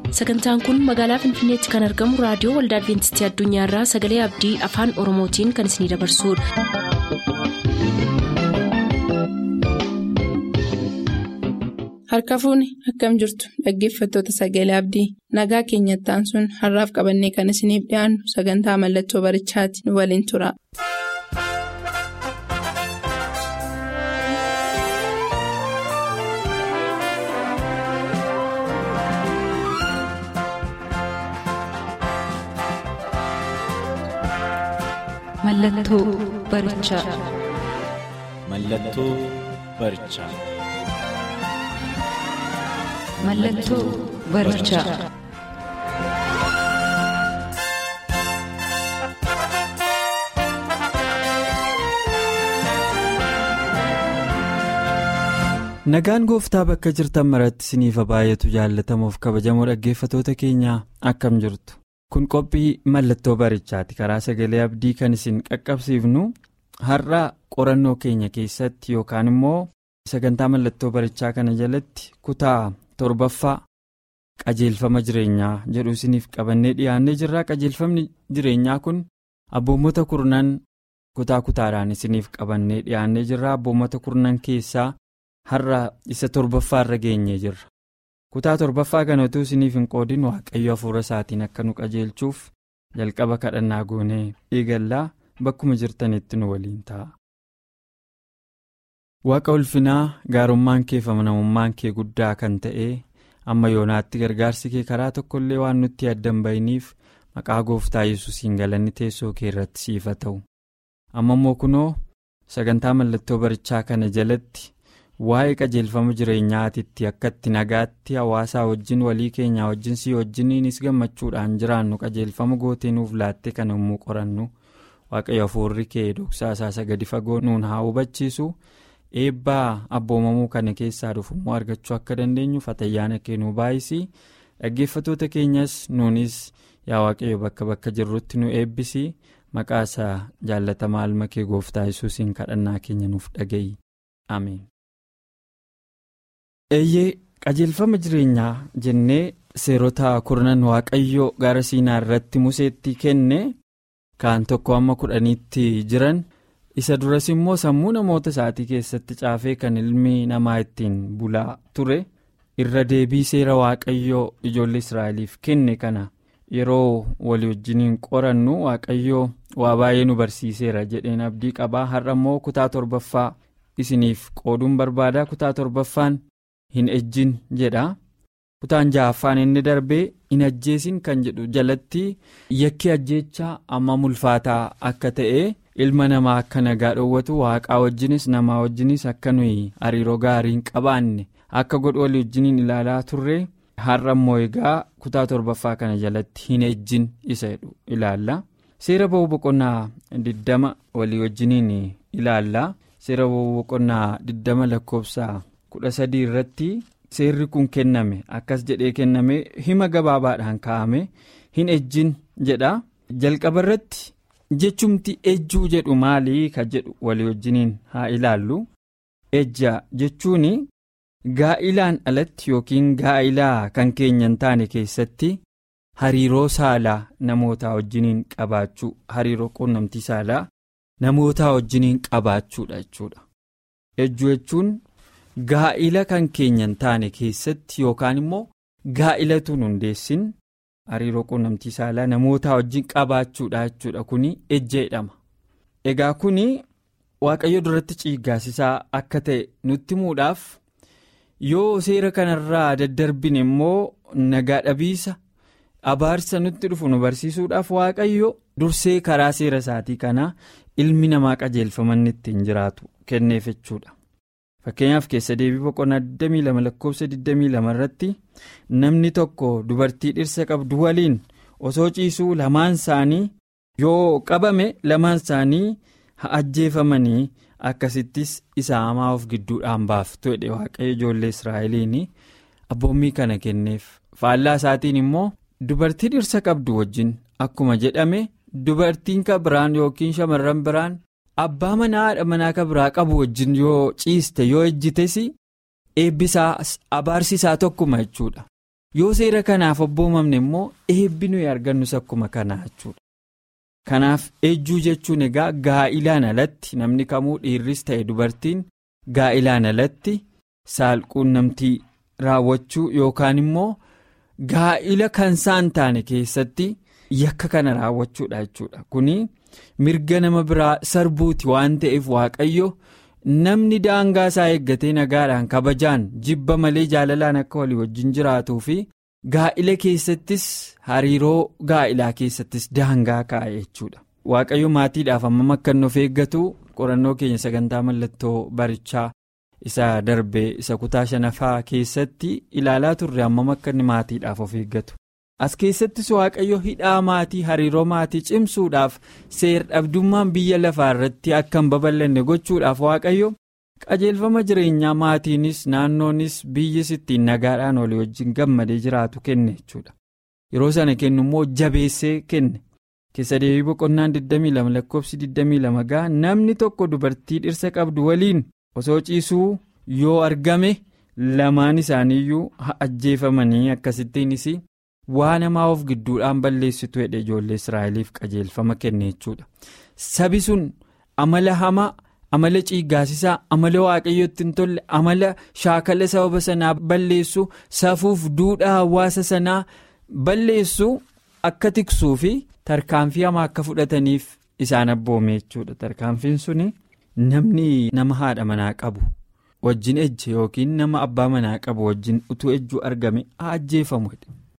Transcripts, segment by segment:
sagantaan kun magaalaa finfinneetti kan argamu raadiyoo waldaa adventistii addunyaarraa sagalee abdii afaan oromootiin kan isinidabarsudha. harka fuuni akkam jirtu dhaggeeffattoota sagalee abdii nagaa keenyattaan sun har'aaf qabannee kan isiniif dhiyaannu sagantaa mallattoo barichaati nu waliin tura. Mallattoo barichaa. Mallattoo barichaa. Mallattoo barichaa. Nagaan gooftaa bakka jirtan maratti isiniif baay'atu jaallatamuuf kabajamoo dhaggeeffatoota keenyaa akkam jirtu. Kun qophii mallattoo barichaati karaa sagalee abdii kan isin qaqqabsiifnu har'a qorannoo keenya keessatti yookaan immoo sagantaa mallattoo barichaa kana jalatti kutaa torbaffaa qajeelfama jireenyaa jedhu isiniif qabannee dhiyaannee jirra qajeelfamni jireenyaa kun abboommota kurnan kutaa kutaadhaan isiniif qabannee dhiyaannee jirra abboommota kurnan keessaa har'a isa torbaffaa irra geenyee jirra. kutaa torbaffaa kana utuu isiniif hin qoodin waaqayyo hafuura isaatiin akka nu qajeelchuuf jalqaba kadhannaa goonee eegallaa bakkuma jirtanitti nu waliin ta'a. Waaqa ulfinaa gaarummaan kee fi amanamummaan kee guddaa kan ta'e amma yoonaatti gargaarsi kee karaa tokkollee waan nutti addan bahiniif maqaa gooftaa yesuusiin galanni teessoo kee irratti siif haa ta'u. Amma immoo kunoo sagantaa mallattoo barichaa kana jalatti. waa'ee qajeelfama jireenyaatitti akkatti nagaatti hawaasaa wajjin walii keenyaa wajjin si wajjiniinis gammachuudhaan jiraannu qajeelfama gootee nuuf laatte kan yommuu qorannu waaqayyo hafuurri kee dhoksaa isaa gadi fagoo nuun haa hubachiisu eebbaa abboomamuu kana keessaa dhufummoo argachuu akka dandeenyuuf atayyaana kee nu baay'isi dhaggeeffatoota keenyas nuunis yaa waaqayyo bakka bakka jirrutti nu eebbisi maqaa isaa jaallatamaa ilma kee gooftaa yesuusiin kadhannaa keenya nuuf dhaga'i ameen. eeyyee qajeelfama jireenyaa jennee seerota kurnan waaqayyoo gara siinaa irratti museetti kenne kaan tokko amma kudhaniitti jiran isa duras immoo sammuu namoota isaatii keessatti caafee kan ilmi namaa ittiin bulaa ture irra deebii seera waaqayyoo ijoollee israa'eliif kenne kana yeroo walii wajjiniin qorannu waaqayyoo waa baay'ee nu barsiiseera jedheen abdii qabaa har'a immoo kutaa torbaffaa isiniif qooduun barbaada kutaa torbaffaan. hin ejjin jedha kutaan ja'affaan inni darbee hin ajjeesin kan jedhu jalatti yakki ajjeechaa amma mulfaataa akka ta'e ilma namaa akka nagaa dhoowwatu waaqaa wajjinis namaa wajjinis akka nuyi hariiroo gaarii hin qabaanne akka godhu walii wajjiniin ilaalaa turre har'a immoo egaa kutaa torbaffaa kana jalatti hin ejjin isa jedhu ilaalla seera ba'uu boqonnaa 20 walii wajjiniin ilaalla seera ba'uu boqonnaa 20 lakkoofsa. kudha sadii irratti seerri kun kenname akkas jedhee kenname hima gabaabaadhaan kaa'ame hin ejjin jedha jalqaba irratti jechumti ejjuu jedhu maalii ka jedhu walii wajjiniin haa ilaallu ejja jechuun gaa'ilaan alatti yookiin gaa'ilaa kan keenya hin taane keessatti hariiroo saalaa namootaa wajjiniin qabaachuu hariiroo quunnamtii saalaa namootaa wajjiniin qabaachuudha jechuudha ejjuu jechuun. gaa'ila kan keenya hin taane keessatti yookaan immoo gaa'ilatu hundeessin hariiroo quunnamtii saalaa namoota wajjin qabaachuudha jechuudha kuni ejja jedhama egaa kuni waaqayyo duratti ciiggaasisaa akka ta'e nutti himuudhaaf yoo seera kanarraa daddarbine immoo nagaa dhabiisa abaarsa nutti dhufu nu barsiisuudhaaf waaqayyo dursee karaa seera isaatii kanaa ilmi namaa qajeelfamanni ittiin jiraatu kenneef jechuudha. fakkeenyaaf keessa deebii boqonnaa 22 lakkoofsa 22 irratti namni tokko dubartii dhirsa qabdu waliin osoo ciisuu lamaan isaanii yoo qabame lamaan isaanii haa ajjeefamanii akkasittis isa hamaa of gidduudhaan baaftu jedhe waaqayyo ijoollee israa'eliin abboommii kana kenneef faallaa isaatiin immoo dubartii dhirsa qabdu wajjin akkuma jedhame dubartiin kan biraan yookiin shamarran biraan. abbaa manaa haadha manaa kan biraa qabu wajjin yoo ciiste yoo ejjites eebbisaa abaarsisaa tokkuma jechuudha yoo seera kanaaf abboomamne immoo eebbi nuyi argannus akkuma kanaa jechuudha. Kanaaf ejjuu jechuun egaa gaa'ilaan alatti namni kamuu dhiirris ta'e dubartiin gaa'ilaan alatti saalquunnamtii raawwachuu yookaan immoo gaa'ila kan isaan taane keessatti yakka kana raawwachuudha jechuudha. Kuni mirga nama biraa sarbuuti waan ta'eef waaqayyo namni daangaa isaa eeggatee nagaadhaan kabajaan jibba malee jaalalaan akka walii wajjin jiraatuu fi gaa'ila keessattis hariiroo gaa'ilaa keessattis daangaa kaa'e jechuudha. Waaqayyo maatiidhaaf hammam akka inni of eeggatu qorannoo keenya sagantaa mallattoo barichaa isa darbee isa kutaa shanaffaa keessatti ilaalaa turre hammam akka inni maatiidhaaf of eeggatu. As keessattis waaqayyo hidhaa maatii hariiroo maatii cimsuudhaaf seer dhabdummaan biyya lafaa irratti akka hin babal'anne gochuudhaaf waaqayyo qajeelfama jireenyaa maatiinis naannoonis biyyis ittiin nagaadhaan walii wajjin gammadee jiraatu kenne jechuudha. Yeroo sana kennu immoo jabeessee kenne keessa deebii boqonnaan 22 lakkoofsi 22 ga'a namni tokko dubartii dhirsa qabdu waliin osoo ciisuu yoo argame lamaan isaaniiyyuu ajjeefamanii akkasittiinis. waan hamaa of gidduudhaan balleessitu hedhe ijoollee israa'eliif qajeelfama kenne jechuudha sabi sun amala hamaa amala ciiggaasisaa amala waaqayyotti hin tolle amala shaakala sababa sanaa balleessu safuuf duudhaa hawaasa sanaa balleessu akka tiksuu fi tarkaanfii hamaa akka fudhataniif isaan abboome jechuudha tarkaanfiin suni namni nama haadha manaa qabu wajjin ejje yookiin nama abbaa manaa qabu wajjin utuu ejjuu argame haa ajjeefamu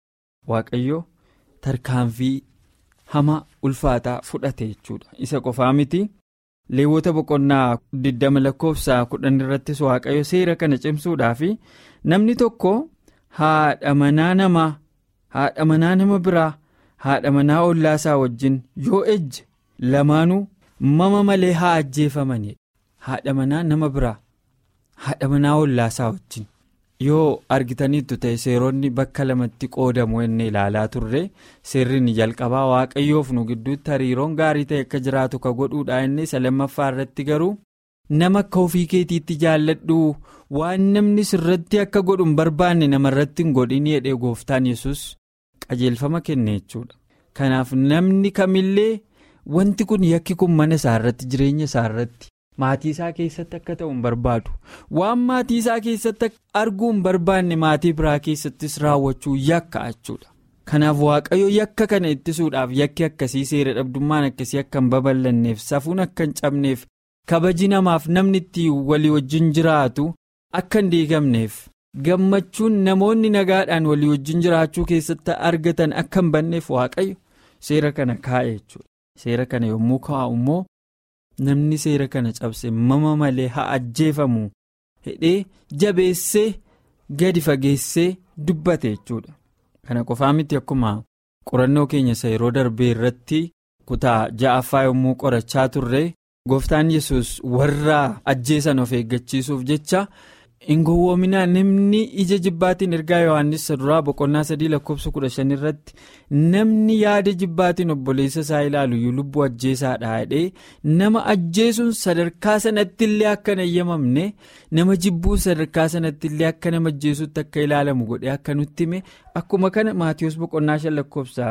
waaqayyo tarkaanfii hamaa ulfaataa fudhate jechuudha isa qofaa miti leewwota boqonnaa 20 lakkoofsa 10 irrattis waaqayyo seera kana cimsuudhaaf namni tokko haadha manaa namaa haadha manaa nama biraa haadha manaa ollaasaa wajjin yoo ejje lamaanuu mama malee haa ajjeefamanii haadha manaa nama biraa haadha manaa ollaasaa wajjin. yoo argitaniittu ta'e seeronni bakka lamatti qoodamu inni ilaalaa turre seerri ni jalqabaa waaqayyoof nu gidduutti hariiroon gaarii ta'e akka jiraatu ka godhuudha inni isa lammaffaa irratti garuu nama akka ofii keetiitti jaalladhu waan namni sirratti akka godhu hin barbaanne namarratti hin godhin jedhee gooftaan yesus qajeelfama kenne jechuudha kanaaf namni kamillee wanti kun yakki kun mana isaarratti jireenya isaarratti. maatii isaa keessatti akka ta'u hin barbaadu waan maatii isaa keessatti arguu hin barbaanne maatii biraa keessattis raawwachuu yakka jechuudha kanaaf waaqayyo yakka kana ittisuudhaaf yakki akkasii seera dhabdummaan akkasii akka hin babal'anneef safuun akka hin cabneef kabaji namaaf namni itti walii wajjin jiraatu akka hin diigamneef gammachuun namoonni nagaadhaan walii wajjin jiraachuu keessatti argatan akka hin banneef waaqayyo seera kana kaa'e jechuudha seera kana yommuu kaa'u immoo. namni seera kana cabse mama malee haa ajjeefamu hidhee jabeessee gadi fageessee dubbate jechuudha kana qofaa miti akkuma qorannoo keenya isa yeroo darbee irratti kutaa ja'affaa yommuu qorachaa turre gooftaan yesus warra ajjeesan of eeggachiisuuf jecha hin gowwoominaa namni ija jibbaatiin ergaa yohaannis duraa boqonnaa sadii lakkoofsa kudha shan irratti namni yaada jibbaatiin obboleessa isaa ilaalu lubbuu ajjeesaadha jedhee nama ajjeesuun sadarkaa sanatti illee akka hin eeyyamamne nama jibbuun sadarkaa sanatti illee akka nama ajjeesutti akka ilaalamu godhee akka nutti hime akkuma kana maatiyoos boqonnaa shan lakkoofsa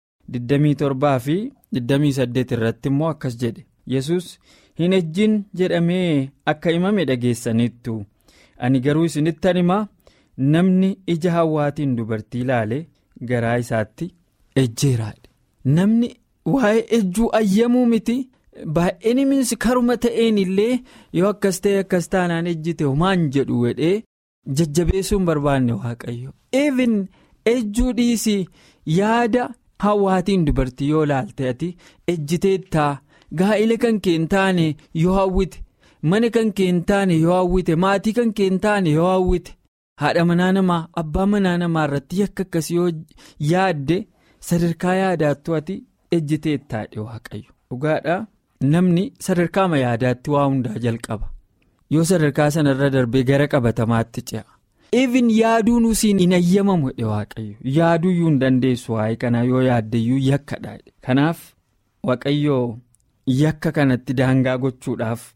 27 fi 28 irratti immoo akkas jedhe yesus hin ejjin jedhamee akka himame dhageessaniittu. ani garuu isinittan himaa namni ija hawwaatiin dubartii ilaale garaa isaatti ejjeeraadha namni waa'ee ejjuu ayyamuu miti baay'een minsi karuma ta'een illee yoo akkas ta'e akkas taanaan ejjite homaan jedhu wedhee jajjabeessuun barbaanne waaqayyo even ejjuu dhiisii yaada hawwaatiin dubartii yoo ilaalte ati ejjiteettaa gaa'ila kan kee hin taane yoo hawwite. mana kan kee hin taane yoo hawwite maatii kan kee hin taane yoo hawwite haadha manaa namaa abbaa manaa namaa irratti yakka akkasii yoo yaadde sadarkaa yaadaattu ati ejjiteettaadhe waaqayyo dhugaadha namni sadarkaama yaadaatti waa hundaa jalqaba yoo sadarkaa sanarra darbee gara qabatamaatti ce'a even yaaduun usiin hin ayyamamu jedhe waaqayyo yaaduuyyuu hin dandeessu waa'ee kanaa yoo yaaddeyyuu yakkadha kanaaf waaqayyo yakka kanatti daangaa gochuudhaaf.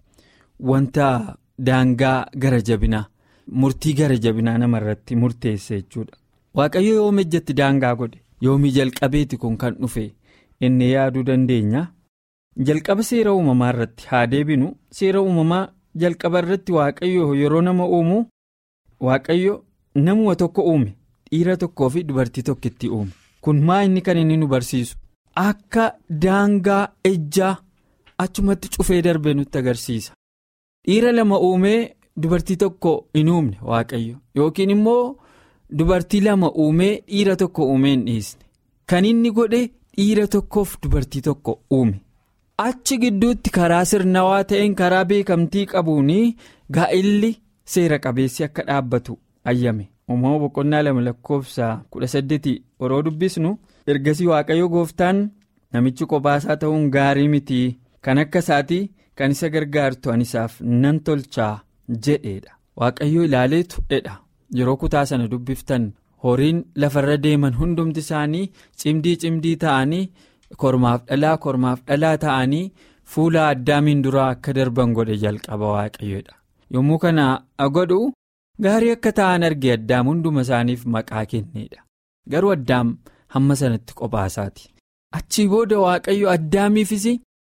Wanta daangaa gara jabinaa murtii gara jabinaa namarratti murteesse jechuudha. waaqayyo yoom ejjatti daangaa godhe yoomii jalqabeeti kun kan dhufe inni yaaduu dandeenya jalqaba seera uumamaa irratti haa deebinu seera uumamaa jalqaba irratti waaqayyo yeroo nama uumu waaqayyo namuma tokko uume dhiira tokkoo fi dubartii tokkitti uume kun maa inni kan inni nu barsiisu akka daangaa ejjaa achumatti cufee darbe nutti agarsiisa dhiira lama uumee dubartii tokko hin uumne waaqayyo yookiin immoo dubartii lama uumee dhiira tokko uumee hin dhiisne kan inni godhe dhiira tokkoof dubartii tokko uume achi gidduutti karaa sirnawaa ta'een karaa beekamtii qabuun gaa'illi seera qabeessi akka dhaabbatu ayyame uumama boqonnaa lama lakkoofsa kudha saddeeti yeroo dubbisnu ergasii waaqayyo gooftaan namichi qophaasaa ta'uun gaarii miti kan akka isaatii kan isa gargaartu anisaaf nan tolchaa jedheedha waaqayyo ilaaleetu jedha yeroo kutaa sana dubbiftan horiin lafarra deeman hundumti isaanii cimdii cimdii ta'anii kormaaf dhalaa kormaaf dhalaa ta'anii fuula addaamiin duraa akka darban godhe jalqaba waaqayyoodha yommuu kana godhu gaarii akka ta'an arge addaam hunduma isaaniif maqaa kenneedha garuu addaam hamma sanatti qophaasaati achii booda waaqayyo addaamiifis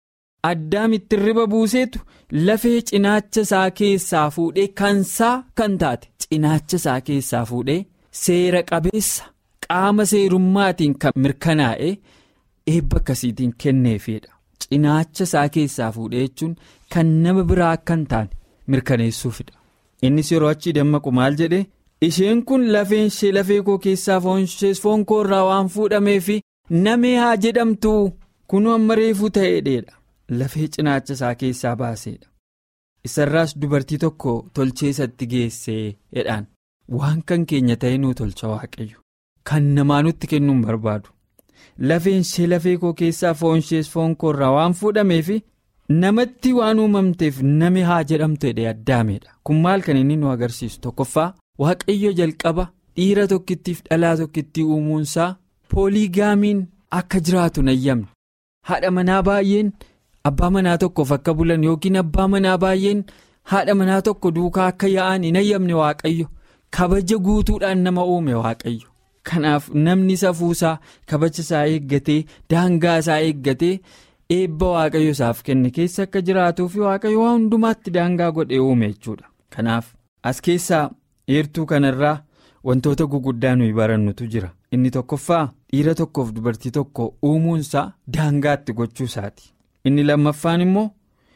addaamitti riba buuseetu lafee cinaacha isaa keessaa fuudhee kansaa kan taate cinaacha isaa keessaa fuudhee seera qabeessa qaama seerummaatiin kan mirkanaa'e eebba akkasiitiin kenneefidha cinaacha isaa keessaa fuudhee jechuun kan nama biraa akka hin taane mirkaneessuufidha innis yeroo achii dammaqu maal jedhe isheen kun lafeen ishee lafee koo keessaa foon koo irraa waan fuudhameef namee haa jedhamtu kunuu amma reefuu ta'eedha. lafee cinaacha isaa keessaa baaseedha isarraas dubartii tokko tolchee isatti geessee jedhaan waan kan keenya ta'e nuu tolcha waaqayyo kan namaa nutti kennuun barbaadu lafeen ishee lafee koo keessaa foon ishees foon koo irraa waan fuudhameef namatti waan uumamteef name haa jedhamtu jedhee addaameedha kun maal kan inni nu agarsiisu tokkoffaa waaqayyo jalqaba dhiira tokkittiif dhalaa tokkittii uumuunsaa pooligaamiin akka jiraatu nayyamne haadha manaa baay'een. Abbaa manaa tokkoof akka bulan yookiin abbaa manaa baay'een haadha manaa tokko duukaa akka yaa'an hin ayyamne waaqayyo kabaja guutuudhaan nama uume waaqayyo kanaaf namni safuusaa kabaja isaa eeggatee daangaa isaa eeggatee eebba waaqayyo isaaf kenne keessa akka jiraatuuf waaqayyo waan hundumaatti daangaa godhee uume jechuudha kanaaf as keessaa eertuu kanarraa wantoota guguddaa nuyi barannutu jira inni tokkoffaa dhiira tokkoof dubartii tokko uumuunsaa daangaatti gochuusaati. inni lammaffaan immoo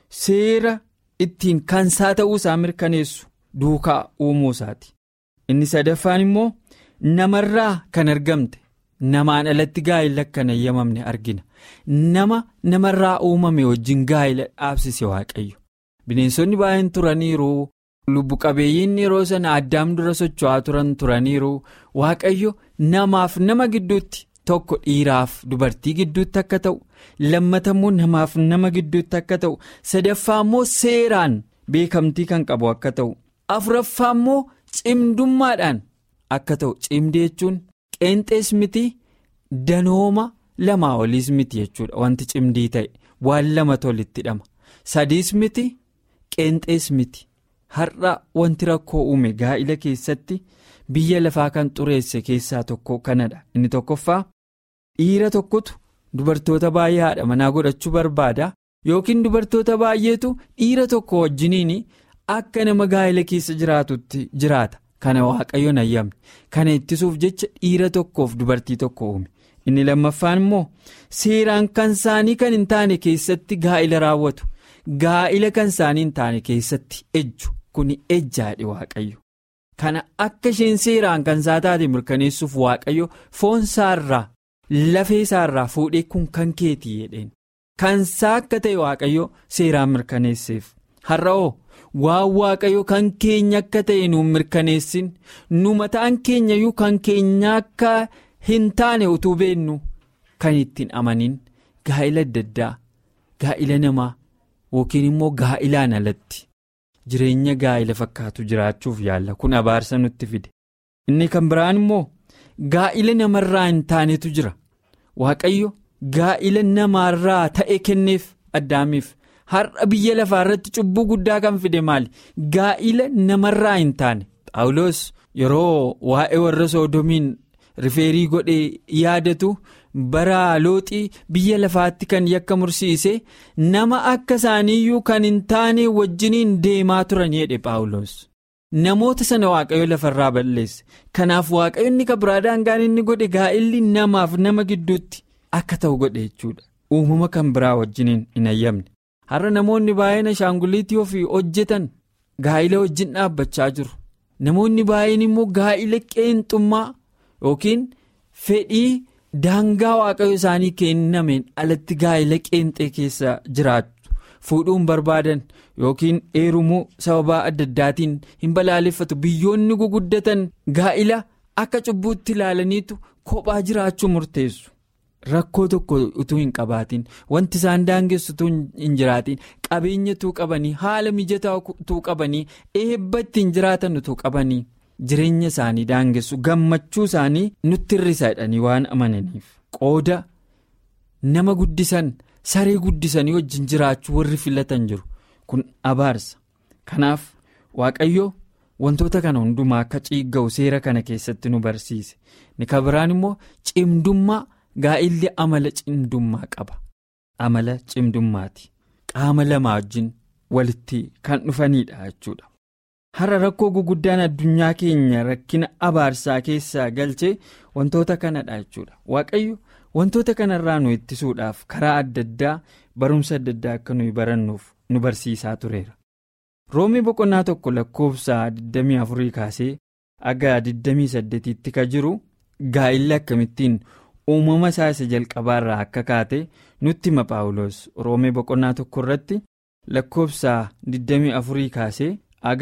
seera ittiin kansaa ta'uu isaa mirkaneessu duukaa uumuu isaati inni sadaffaan immoo namarraa kan argamte namaan alatti gaa'ila akka hin ayyamamne argina nama namarraa uumame wajjin gaa'ila dhaabsise waaqayyo bineensonni baay'een turaniiru lubbu qabeeyyiin yeroo sana addaam dura socho'aa turan turaniiru waaqayyo namaaf nama gidduutti. tokko dhiiraaf dubartii gidduutti akka ta'u lammata immoo namaaf nama gidduutti akka ta'u sadaffaa immoo seeraan beekamtii kan qabu akka ta'u afuraffaa immoo cimdummaadhaan akka ta'u cimdee jechuun qeenxees miti danooma lamaa oliis miti jechuudha wanti cimdii ta'e waan lama tolitti hidhama sadiis miti qeenxees miti har'a wanti rakkoo uume gaa'ila keessatti biyya lafaa kan xureesse keessaa tokko kanadha inni tokkoffaa. dhiira tokkotu dubartoota baay'ee haadha manaa godhachuu barbaada yookiin dubartoota baay'eetu dhiira tokko wajjiniin akka nama gaa'ila keessa jiraatutti jiraata kana waaqayyoon ayyamne kana ittisuuf jecha dhiira tokkoof dubartii tokko uume inni lammaffaan immoo seeraan kan isaanii kan hin taane keessatti gaa'ila raawwatu gaa'ila kan isaanii hin taane keessatti ejju kun ejjaadhe waaqayyo kana akka isheen seeraan kan isaa taate mirkaneessuuf waaqayyo foon isaarraa. lafee isaarraa fuudhee kun kan keetii jedheen kansaa akka ta'e waaqayyo seeraan mirkaneesseef har'a'oo waan waaqayyo kan keenya akka ta'e nuun mirkaneessin nu mataan keenyayyuu kan keenya akka hin taane utuu beennu kan ittiin amanin gaa'ila adda addaa gaa'ila namaa yookiin immoo gaa'ilaan alatti jireenya gaa'ila fakkaatu jiraachuuf yaalla kun abaarsa nutti fide inni kan biraan immoo. gaa'ila namarraa hin taanetu jira waaqayyo gaa'ila namaarraa ta'e kenneef addaamiif har'a biyya lafaa irratti cubbuu guddaa kan fide maali gaa'ila namarraa hin taane paawuloos yeroo waa'ee warra soodomiin rifeerii godhee yaadatu bara looxii biyya lafaatti kan yakka mursiise nama akka isaaniiyyuu kan hin taane wajjiniin deemaa turan jedhe paawulos namoota sana waaqayyo lafarraa balleesse kanaaf waaqayyo inni kabiraa daangaan inni godhe gaa'illi namaaf nama gidduutti akka ta'u godhe jechuudha uumama kan biraa wajjiniin hin ayyamne har'a namoonni baay'een ashaanguliitii ofii hojjetan gaa'ila wajjin dhaabbachaa jiru namoonni baay'een immoo gaa'ila qeenxummaa yookiin fedhii. daangaa waaqayyo isaanii kennameen alatti gaa'ila qeenxee keessa jiraatu fuudhuun barbaadan yookiin heerumuu sababaa adda addaatiin hin balaaleffatu biyyoonni guguddatan gaa'ila akka cubbuutti ilaalaniitu kophaa jiraachuu murteessu rakkoo tokko utuu hin qabaatiin wanti isaan daangessu utuu hin jiraatiin qabeenya utuu qabanii haala mijataa utuu qabanii eebba ittiin jiraatan utuu qabanii. jireenya isaanii daangessu gammachuu isaanii nutti hir'isa jedhanii waan amananiif qooda nama guddisan saree guddisanii wajjin jiraachuu warri filatan jiru kun abaarsa kanaaf waaqayyo wantoota kana hundumaa akka ciigga'u seera kana keessatti nu barsiise ni kabiraan immoo cimdummaa gaa'illi amala cimdummaa qaba amala cimdummaati qaama lamaa wajjin walitti kan dhufanidha jechuudha. har'a rakkoo guguddaan addunyaa keenya rakkina abaarsaa keessaa galchee wantoota kanadha jechuudha waaqayyo wantoota kanarraa nu ittisuudhaaf karaa adda addaa barumsa adda addaa akka nuyi barannuuf nu barsiisaa tureera roomii boqonnaa tokko lakkoofsa 24 kaasee aga 28tti ka jiru gaa'illi akkamittiin uumama isaa isa jalqabaarraa akka kaate nutti hima paawulos roomii boqonnaa tokko irratti lakkoofsa 24 kaasee. aga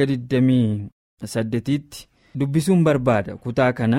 28tti dubbisuun barbaada kutaa kana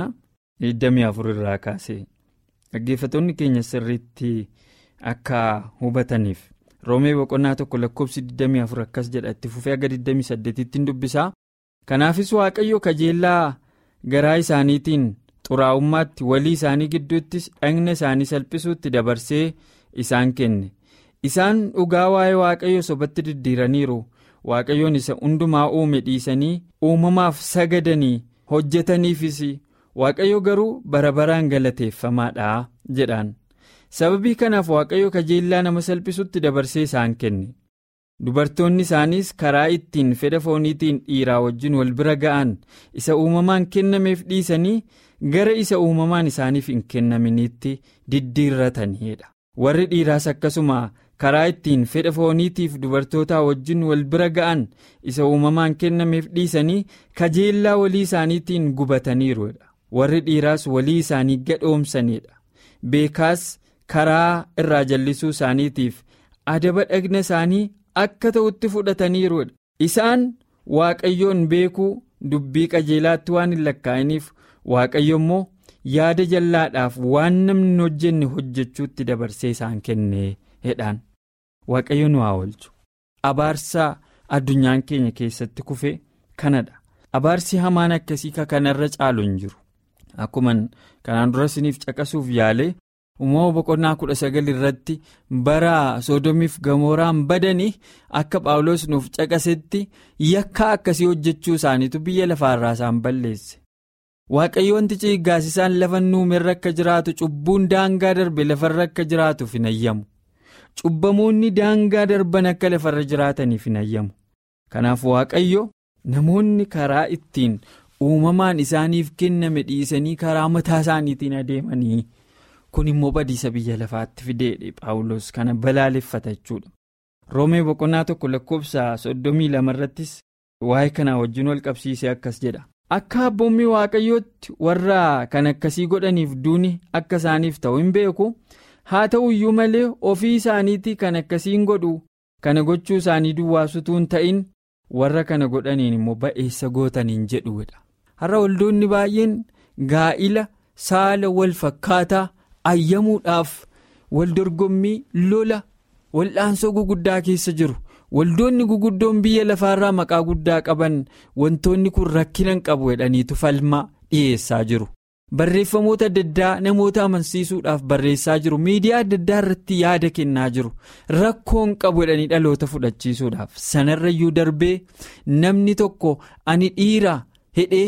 24 irraa kaasee dhaggeeffattoonni keenya sirriitti akka hubataniif roomee boqonnaa tokko lakkoofsi 24 akkas jedha itti fufee aga 28tti dubbisaa kanaafis waaqayyo kajeellaa garaa isaaniitiin xuraa'ummaatti walii isaanii gidduuttis dhagna isaanii salphisuutti dabarsee isaan kenne isaan dhugaa waa'ee waaqayyo sobatti diddiiraniiru. waaqayyoon isa hundumaa uume dhiisanii uumamaaf sagadanii hojjetaniifis waaqayyo garuu bara baraan galateeffamaadha jedhaan sababii kanaaf waaqayyo kajeellaa nama salphisutti dabarsee isaan kenne dubartoonni isaaniis karaa ittiin fedha fooniitiin dhiiraa wajjin wal bira ga'an isa uumamaan kennameef dhiisanii gara isa uumamaan isaaniif hin kennaminitti diddiirrataniidha warri dhiiraas akkasuma. karaa ittiin fedha fooniitiif dubartootaa wajjin wal bira ga'an isa uumamaan kennameef dhiisanii kajeellaa walii isaaniitiin gubataniiruudha warri dhiiraas walii isaanii gadhoomsaniidha beekaas karaa irraa jallisuu isaaniitiif adaba dhagna isaanii akka ta'utti fudhataniiruudha isaan waaqayyoon beekuu dubbii qajeelaatti waan hin lakkaa'iniif waaqayyo immoo yaada jallaadhaaf waan namni hin hojjenne hojjechuutti dabarsee isaan kenne hedhaan waaqayyo nu haa oolchu abaarsaa addunyaan keenya keessatti kufe kanadha abaarsi hamaan akkasii ka kanarra caalu hin jiru akkuma kanaan dura isiniif caqasuuf yaalee uumama boqonnaa kudha sagal irratti bara soodomiif gamooraan badanii akka phaawulos nuuf caqasetti yakka akkasii hojjechuu isaaniitu biyya lafaarraa isaan balleesse. waaqayyo wanti ciiggaasisaan lafa nuumerra akka jiraatu cubbuun daangaa darbe lafarra akka jiraatuuf hin ayyamu cubbamoonni daangaa darban akka lafarra jiraataniif hin ayyamu kanaaf waaqayyo namoonni karaa ittiin uumamaan isaaniif kenname dhiisanii karaa mataa isaaniitiin adeemanii kun immoo badiisa biyya lafaatti fideedhe paawulos kana balaaleffata jechuudha roomee boqonnaa tokko lakkoofsa soddomii lamarrattis waa'ee kanaa wajjin wal qabsiisee akkas jedha. akka abboommii waaqayyootti warra kan akkasii godhaniif duuni akka isaaniif ta'u hin beeku haa ta'u iyyuu malee ofii isaaniitii kan akkasiin godhu kana gochuu isaanii duwwaasutuu hin ta'in warra kana godhaniin immoo ba'eessa gootaniin jedhuudha har'a waldoonni baay'een gaa'ila saala wal fakkaataa ayyamuudhaaf wal dorgommii lola wal'aansoo guguddaa keessa jiru. waldoonni guguddoon biyya lafaarraa maqaa guddaa qaban wantoonni kun rakkinan qabu jedhaniitu falmaa dhiyeessaa jiru barreeffamoota adda addaa namoota amansiisuudhaaf barreessaa jiru miidiyaa adda addaa irratti yaada kennaa jiru rakkoon qabu jedhanii dhaloota fudhachiisuudhaaf sanarrayyuu darbee namni tokko ani dhiira hidhee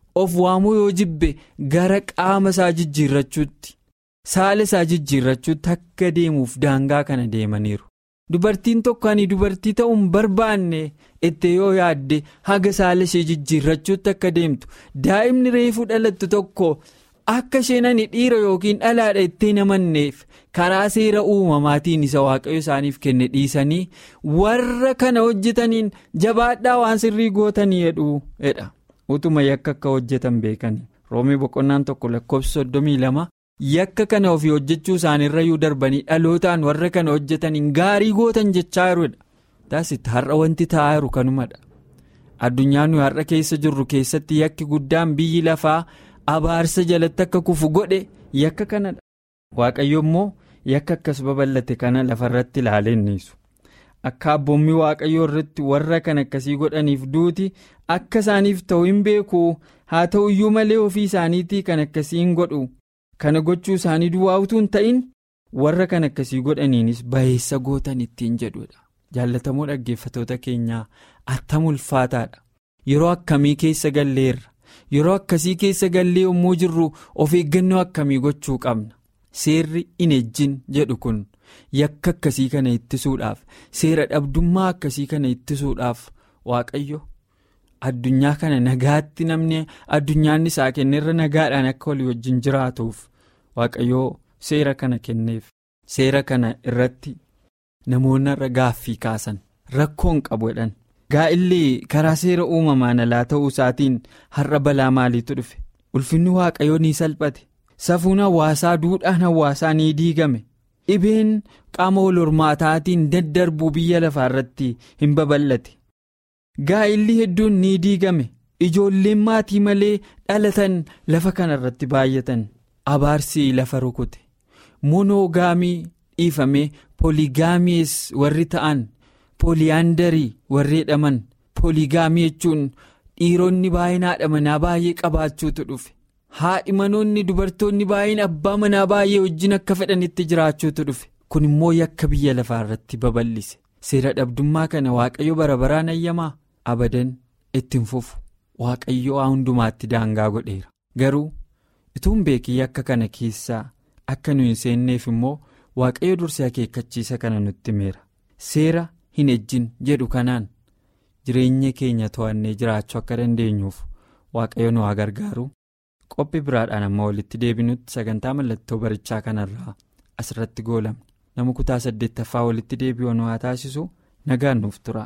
of waamuu yoo jibbe gara qaama isaa jijjiirrachuutti saala isaa jijjiirrachuutti akka deemuuf daangaa kana deemaniiru. Dubartiin tokko ani dubartii ta'uu hin barbaanne itti yoo yaadde haga saala ishee jijjiirrachuutti akka deemtu daa'imni reefuu dhalattu tokko akka isheen ani dhiira yookiin dhalaadha itti namanneef karaa seera uumamaatiin isa waaqayyo isaaniif kenne dhiisanii warra kana hojjetaniin jabaadhaa waan sirrii gootanii jedha utuma yakka akka hojjetan beekanii roomii boqonnaan tokko lakkoofsa soddomii lama. yakka kana ofii hojjechuu isaaniirrayyuu darbanii dhalootaan warra kana hojjetaniin gaarii gootan jechaa jirudha. Taasisaa har'a wanti ta'aa jiru kanumadha. Addunyaan nuyi har'a keessa jirru keessatti yakki guddaan biyyi lafaa abaarsa jalatti akka kufu godhe yakka kanadha. Waaqayyo immoo yakka akkas babal'ate kana lafarratti ilaalee niisu. Akka abboommii waaqayyoo irratti warra kan akkasii godhaniif duuti akka isaaniif ta'u hin beeku haa ta'u iyyuu malee ofii isaaniitii kan akkasii hin godhu. Kana gochuu isaanii duwwaa utuu hin ta'in warra kan akkasii godhaniinis bayeessa gootan ittiin jedhudha. Jaallatamoo dhaggeeffatoota keenyaa attam ulfaataadha. Yeroo akkamii keessa galleerra? Yeroo akkasii keessa gallee yommuu jirru of eeggannoo akkamii gochuu qabna? Seerri hin ejjin jedhu kun yakka akkasii kana ittisuudhaaf seera dhabdummaa akkasii kana ittisuudhaaf waaqayyo. Addunyaa kana nagaatti namni addunyaan isaa kenneerra nagaadhaan akka walii wajjin jiraatuuf waaqayyoo seera kana kenneef seera kana irratti namoonni irra gaaffii kaasan rakkoon qabu jedhan gaa'illee karaa seera uumamaan alaa ta'uu isaatiin har'a balaa maaliitu dhufe ulfinni waaqayyoo ni salphate safuun hawaasaa duudhaan hawaasaa ni diigame dhibeen qaama wal hormaataatiin daddarbuu biyya lafaa irratti hin babal'ate. gaa'illi hedduun ni diigame ijoolleen maatii malee dhalatan lafa kana irratti baay'atan abaarsi lafa rukute monoogaamii dhiifamee pooligaamiis warri ta'an pooliyaandarii warri jedhaman pooligaamii jechuun dhiironni baay'een haadha manaa baay'ee qabaachuutu dhufe haadhi manoonni dubartoonni baay'een abbaa manaa baay'ee wajjin akka fedhanitti jiraachuutu dhufe kun immoo yakka biyya lafaa irratti babal'ise seera dhabdummaa kana waaqayyo bara baraan ayyamaa. abadan ittiin fufu waaqayyo hundumaatti daangaa godheera garuu ituun beekii akka kana keessaa akka nu hin seenneef immoo waaqayyo dursee akeekkachiisa kana nutti himeera seera hin ejjin jedhu kanaan jireenya keenya to'annee jiraachuu akka dandeenyuuf waaqayyo nu haa gargaaru qophii biraadhaan amma walitti deebinutti sagantaa mallattoo barichaa kanarraa asirratti goolamne nama kutaa saddeettaffaa walitti deebi'uu nu haa taasisu nagaan nuuf tura.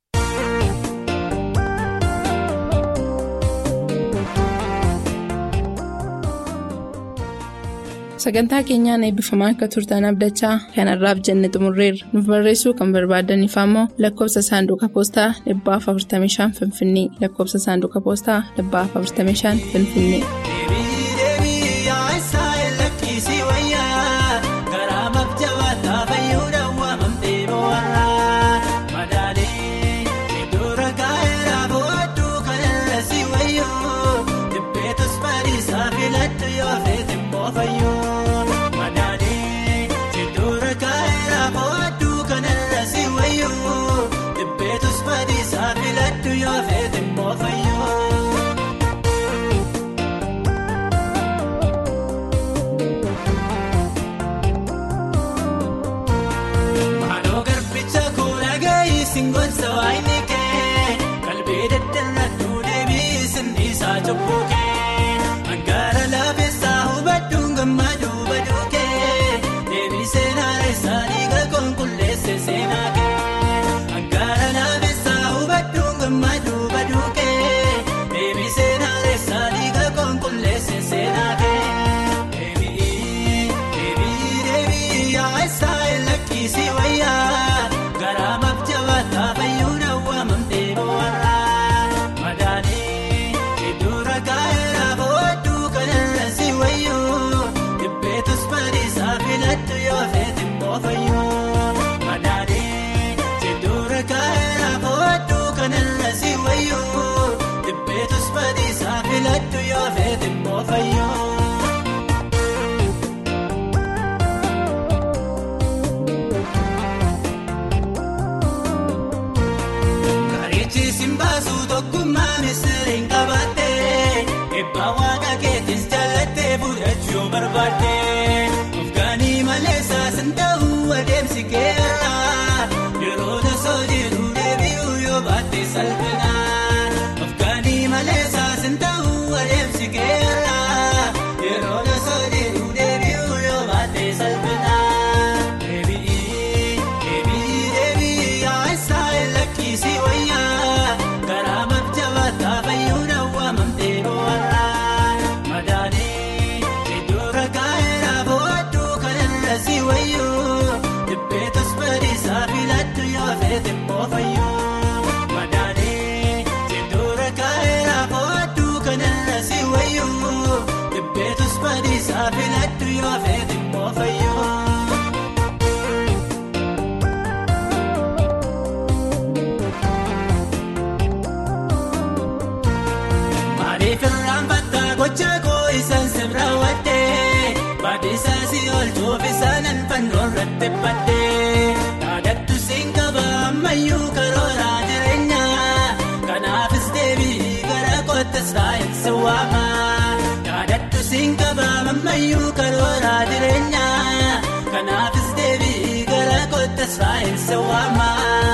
sagantaa keenyaan eebbifamaa akka turtan abdachaa kanarraaf jenne xumurreerra nuuf barreessuu kan barbaadaniif ammoo lakkoofsa saanduqa poostaa 45 finfinnee lakkoofsa saanduqa poostaa 45 finfinnee. barbaadde ofgaanii malee saasin ta'uu adeemsi keera yeroo tasoo jedhu deebi'uu yoo baatte salphina ofgaanii malee saasin ta'uu adeemsi keera yeroo tasoo jedhu deebi'uu yoo baatte salphina deebi'ii deebi'ii deebi'ii yaa'isaa lakkisii wayyaa karaa mabjabaataa fayyuudha waamamtee bo'aarraa madaanii iddoo rakkaa'eera bo'aaduu kanarra si wayyuu dhibbeetus badiisaa filadhu yoo feete immoo fayyuu madaanii iddoo rakkaa'eera bo'aaduu kanarra si wayyuu dhibbeetus badiisaa filadhu yoo feete immoo fayyuu. Maaliif irraan battaa gocha koo isaan sirra waddee baadhiisaa si oolchuuf isaanan fannoo irratti baddee yaadaddu siin qaba ammayyuu karooraa jireenya kanaafis deebii gara kottas taa'insi waama yaadaddu siin qaba ammayyuu karooraa jireenya kanaafis deebii gara kottas taa'insi waama.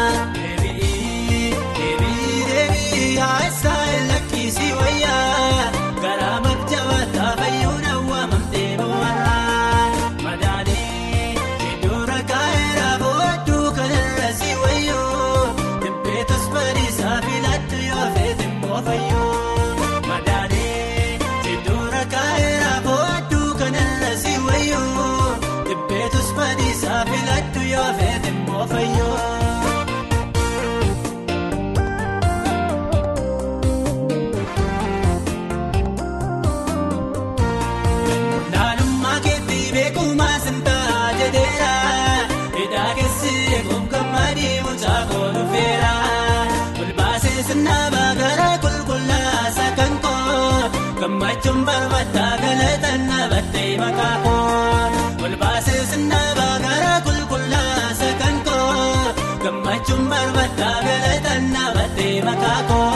Deebii deebii yaa'isaa lakkisii wayyaa karaa mabjabaataa fayyuudha waamamtee bo'aarraa madaanii iddoo rakkaa'eera bo'aaduu kanarra si wayyuu dhibbeetus badiisaa filadhu yoo feete immoo fayyuu madaanii iddoo rakkaa'eera bo'aaduu kanarra si wayyuu dhibbeetus badiisaa filadhu yoo feete immoo fayyuu. Naannummaa keetti beekumaa sintaa jedheera hidhaa keessi eeguuf gammadii mucaa koolu feera olbaasee sinnaabaa gara qulqullaasa kan koo gammachuun barbaaddaa galatan dhaabbattee maqaa koo olbaasee sinnaabaa gara qulqullaasa kan koo gammachuun barbaaddaa galatan dhaabbattee maqaa koo.